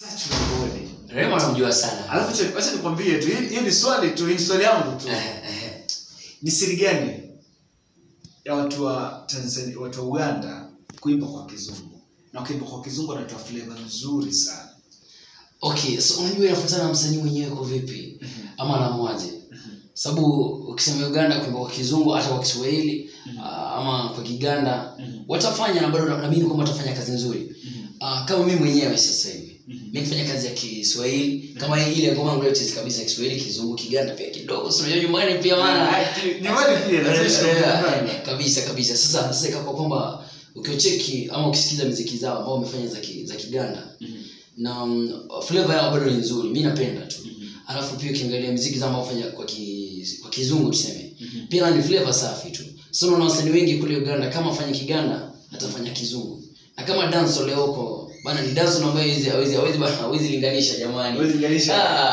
Tunakuone. Rema anamjua sana. Alafu acha- acha nikwambie tu, hii- hiyo ni swali tu, hii ni swali yangu tu. Eh, eh. Ni siri gani ya watu wa Tanzania, watu wa Uganda kuimba kwa kizungu? Na kuimba kwa kizungu wanatoa flavor nzuri sana. Okay, so unajua inafuatana na msanii mwenyewe kwa vipi ama anamwaje. Sababu ukisema Uganda kuimba kwa kizungu hata kwa Kiswahili ah, ama kwa Kiganda watafanya na bado naamini kwamba watafanya kazi nzuri. Ah, kama mimi mwenyewe sasa hivi mimi nifanya kazi ya Kiswahili kama ile ngoma yangu yote kabisa ya Kiswahili, Kizungu, Kiganda pia kidogo. Si unajua nyumbani pia maana Nyumbani pia lazima Eh, ishike eh, nyumbani. eh, kabisa kabisa sasa sasa ikawa kwamba ukiocheki ama ukisikiza miziki zao ambao wamefanya za, ki, za kiganda na um, flavor yao bado ni nzuri mi napenda tu alafu pia ukiangalia miziki zao ambao wafanya kwa, ki, kwa kizungu tuseme pia ni flavor safi tu so unaona wasanii wengi kule uganda kama afanya kiganda atafanya kizungu na kama danso leo huko bana ni danso ambayo hawezi hawezi hawezi bana hawezi linganisha jamani Hawezi linganisha. Ah,